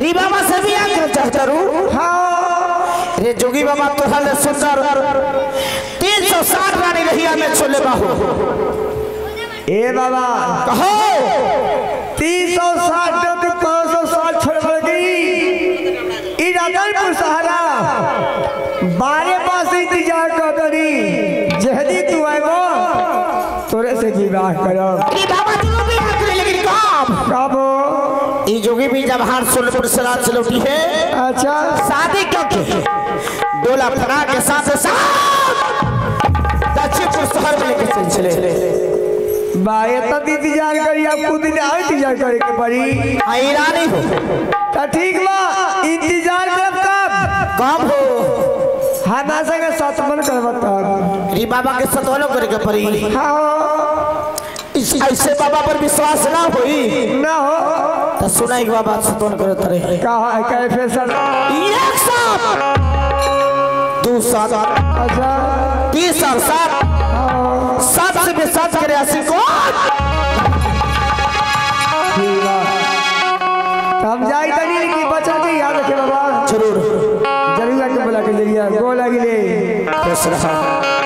री बाबा से भी आके चाहतरू हाँ रे जोगी बाबा तोहरा ले सुंदर तीन सौ साठ रानी रहिया में छोले बाहू ए बाबा कहो तीन सौ साठ के पाँच सौ साठ छोड़ पड़ गई ई रतनपुर सहारा बारे पास इंतजार कर करी जहदी तू आएगो तोरे से विवाह करो री बाबा जो भी आके लेकिन कब कब ई जोगी भी जब हार सोलपुर से रात से लौटी है अच्छा शादी करके डोला फरा के साथ साथ दक्षिणपुर शहर में लेके चले बारे तब इंतजार करी अब खुद दिन और इंतजार करे के पड़ी आई रानी हो तो ठीक बा इंतजार करब कब कब हो हमारा संगे सतमन करब तब री बाबा के सतवलो करे के पड़ी हाँ इस ऐसे बाबा पर विश्वास ना होई ना हो तो सुना एक बाबा सतवन करे तरे कहा है कैफे सर एक साथ दो सात अच्छा तीस साल सात हाँ, सात से भी सात करे अस्सी को ठीक बा तो हम जाई तनी लेकिन बचा के याद रखे बाबा जरूर जरूर आके बोला के जरिया गो लगी ले खुश रहा